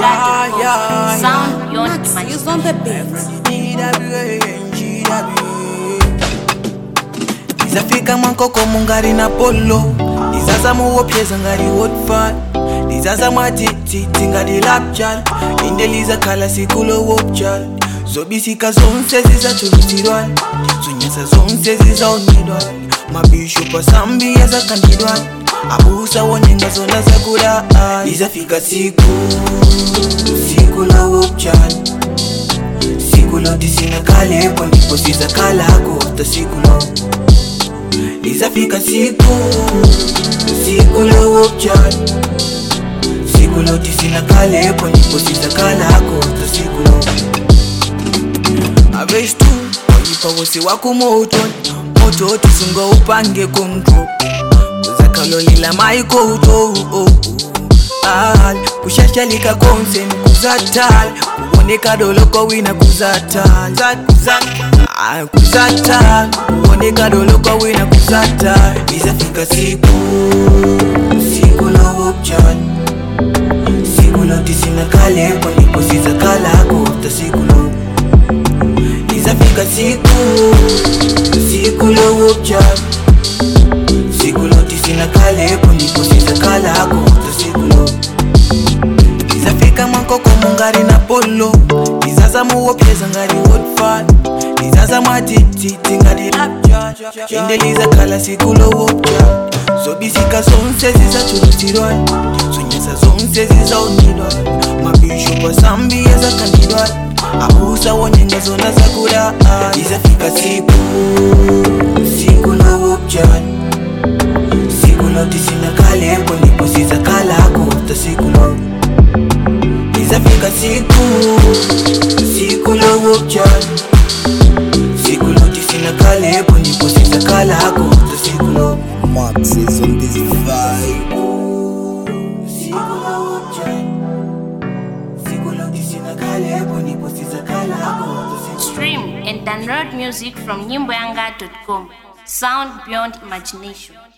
nyimboyanga.com. Sound beyond Max, imagination. use on the beat. ndizafika mwankoko mungari na polo ndizaza muwopyeza ngari hotfal ndizaza mwatititi ngari lapjal indeliza khala sikulo wopjal zobisika zonse zizathulusirwal zonyesa zonse zizaonidwal mabishopu asambiya zakandidwal abusa wonyenga zona zakula ndizafika siku siku lowopjal siku loti sinakalepo ndipo sizakalako ta siku lo lizafika siku siku lowopjani siku loti sinakalepo ndipo sizakalako ta siku lo avestu wayipa wose wako moto moto tisunga upange kontro kuzakalolila maikouto al kushashalika konse kuzatal kuoneka doloko wina kuzatal Zat- zat- ah, kuzatal kuoneka doloko wina kuzatal izafika siku siku lowopjani siku loti sinakalepo ndipo sizakalako ta siku lo izafika siku siku lowopjani siku loti sinakalepo ndipo sizakalako ta siku lo izafika mwankoko mungari na polo izaza muwopyeza ngari hotfal izaza mwatititi ngari lapjal indeliza khala sikulo wopjal zobisika zonse zizathulusirwal zonyesa zonse zizaonidwal mabishopu asambiya zakandidwal abusa wonyenga zona zakula izafika siku siku lowopjal siku loti sinakalepo ndipo sizakalako ta siku lo izafika siku siku lowopjani siku loti sinakalepo ndipo sizakalako ta siku lo Max is on this vibe. siku lowopjani siku loti sinakalepo ndipo sizakalako ta siku Stream and download music from nyimboyanga.com. Sound beyond imagination.